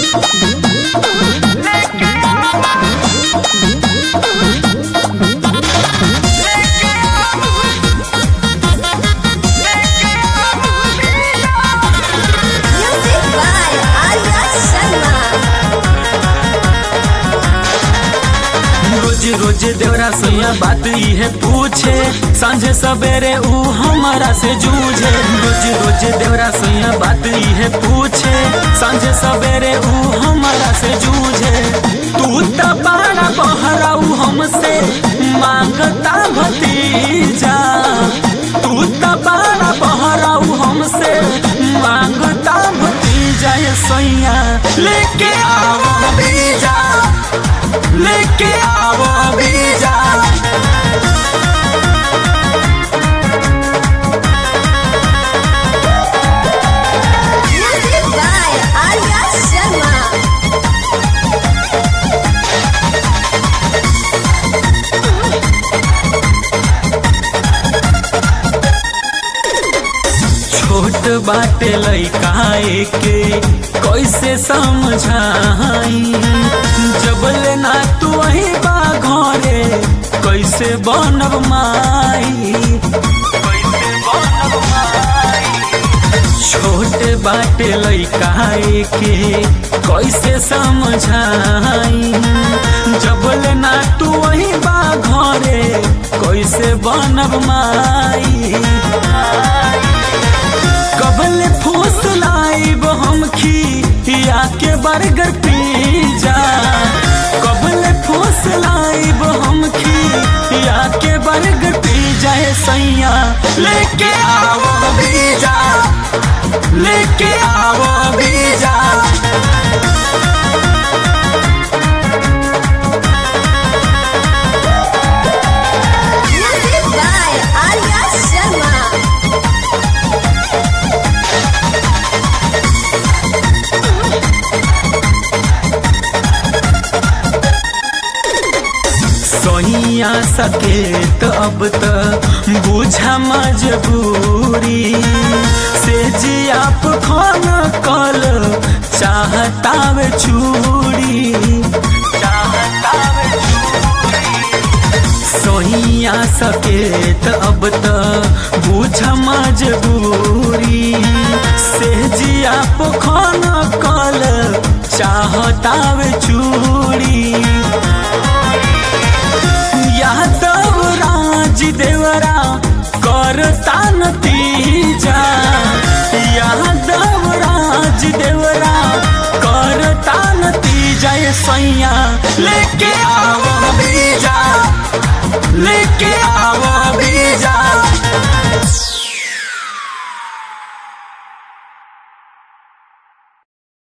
Music by Arya Sharma. रोज रोज देवरा सैया बात इहे पूछे सांझे सवेरे ऊ हमारा से जूझे रोज रोज देवरा सैया बात इहे पूछे सांझे सवेरे ऊ हमारा से जूझे तू त बड़ा बहराऊ हमसे मांगता भतीजा तू त बड़ा बहराऊ हमसे मांगता भतीजा ये सैया लेके आओ बीजा लेके आओ बीजा Music by Arya Sharma. छोट बाटे लइका के कैसे समझाई जबले ना तू वही बा घरे कैसे बनब माई कैसे बनब माई छोट बाटे लइका के कैसे समझाई जबले ना तू वही बा घरे कैसे बनब माई कबल फूस लाइब हम खिया के बर्गर पिज्जा कबल फूस लाइब हम खिया के बर्गर पिज्जा ए सैया लेके आओ बीजा लेके आओ बीजा Music by Arya Sharma. Sonia सके तो अब तो बुझा मजबूरी से जी आप खाना कल चाहता वे चूड़ी चाहता वे सोनिया सके तो अब तो बुझा मजबूरी से जी आप खाना कल चाहता वे चूड़ी यादव राज देवरा करता नतीजा यादव राज देवरा करता नतीजा ये सैया लेके आओ बीजा लेके आओ बीजा